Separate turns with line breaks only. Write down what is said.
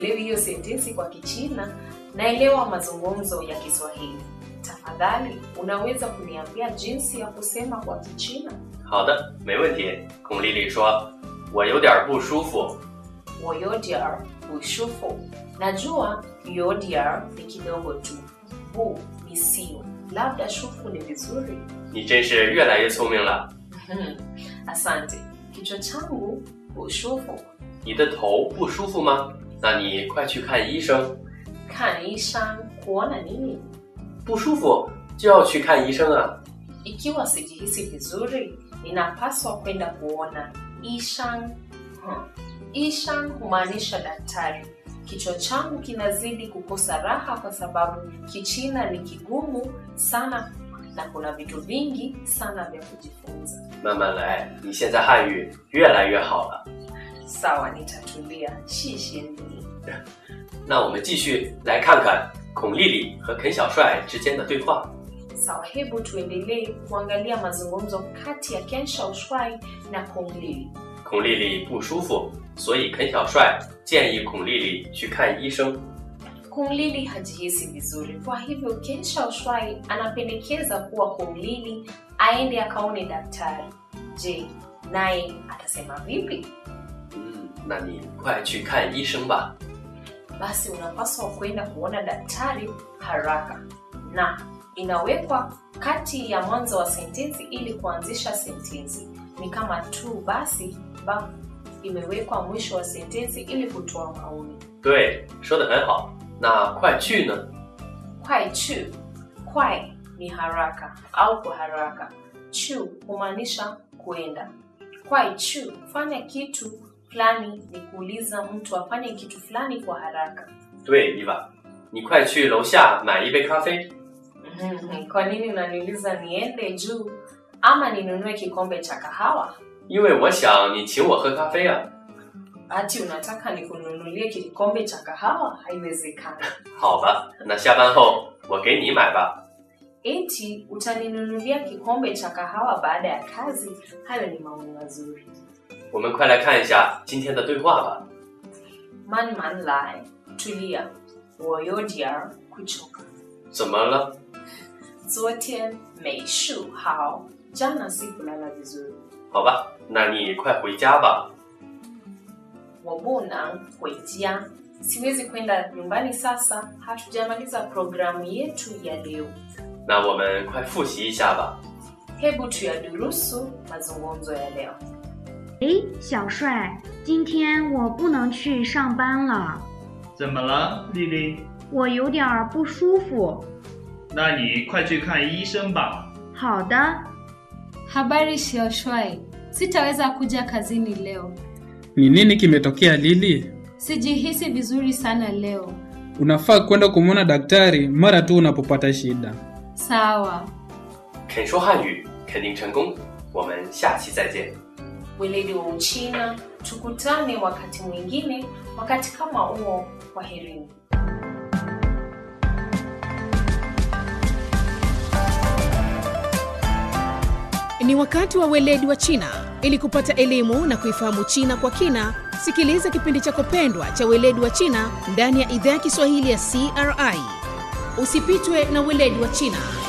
Leo hiyo sentensi kwa Kichina, naelewa mazungumzo ya Kiswahili. Tafadhali, unaweza kuniambia jinsi ya kusema kwa Kichina?
好的，没问题。孔丽丽说：“我有点不舒服。
我有点儿不舒服。Najua有点儿 ni kidogo tu, bu ni sio, labda shufu ni vizuri. ”
你真是越来越聪明了。
Hmm, Asante. Kichwa changu 不舒服，
你的头不舒服吗？那你快去看医生。
看医生kuona nini?
不舒服就要去看医生啊。
Ikiwa sijihisi vizuri, ninapaswa kwenda kuona ishan. Hmm. Ishan humaanisha daktari. Kichwa changu kinazidi kukosa raha kwa sababu Kichina ni kigumu sana na kuna vitu vingi sana vya kujifunza.
慢慢来，你现在汉语越来越好了。
Sawa, nitatulia. Shishie ni
那我们继续来看看孔丽丽和肯小帅之间的对话。
sawa. Hebu tuendelee kuangalia mazungumzo kati ya Ken Shaoxuai na Kong Lili.
孔丽丽不舒服，所以肯小帅建议孔丽丽去看医生。
Kung Lili hajihisi vizuri, kwa hivyo Ken Shaoxuai anapendekeza kuwa Kung Lili aende akaone daktari. Je, naye atasema vipi?
嗯，那你快去看医生吧。
Basi unapaswa kwenda kuona daktari haraka, na inawekwa kati ya mwanzo wa sentensi ili kuanzisha sentensi. Ni kama tu basi ba imewekwa mwisho wa sentensi ili kutoa maoni.
对，说的很好。那快去呢？
kwai chu kwai ni haraka au kwa haraka chu humaanisha kwenda kwai chu fanya kitu fulani ni kuuliza mtu afanye kitu fulani kwa haraka
对，伊娃，你快去楼下买一杯咖啡。
Mhm, kwa nini unaniuliza niende juu ama ninunue kikombe cha kahawa
因为我想你请我喝咖啡啊。
ati unataka nikununulie kikombe cha kahawa haiwezekani
好吧，那下班后我给你买吧。
eti utaninunulia kikombe cha kahawa baada ya kazi hayo ni maoni mazuri
我们快来看一下今天的对话吧。
慢慢来，tulia，我有点儿kuchoka。
怎么了？
昨天没睡好，jana sikulala vizuri。
好吧，那你快回家吧。
我不能回家，siwezi kwenda nyumbani sasa, hatujamaliza programu yetu ya leo.
那我们快复习一下吧。
Hebu tuyadurusu mazungumzo ya leo.
诶，小帅，今天我不能去上班了，
怎么了，丽丽？
我有点儿不舒服。
那你快去看医生吧。
好的，
Habari Shioshwai, sitaweza kuja kazini leo.
Ni nini kimetokea Lili?
Sijihisi vizuri sana leo.
Unafaa kwenda kumwona daktari mara tu unapopata shida.
Sawa.
肯说汉语肯定成功。我们下期再见。
Weledi wa Uchina, tukutane wakati mwingine, wakati kama huo. Kwaherini.
Ni wakati wa weledi wa China. Ili kupata elimu na kuifahamu China kwa kina, sikiliza kipindi chako pendwa cha weledi wa China ndani ya idhaa ya Kiswahili ya CRI. Usipitwe na weledi wa China.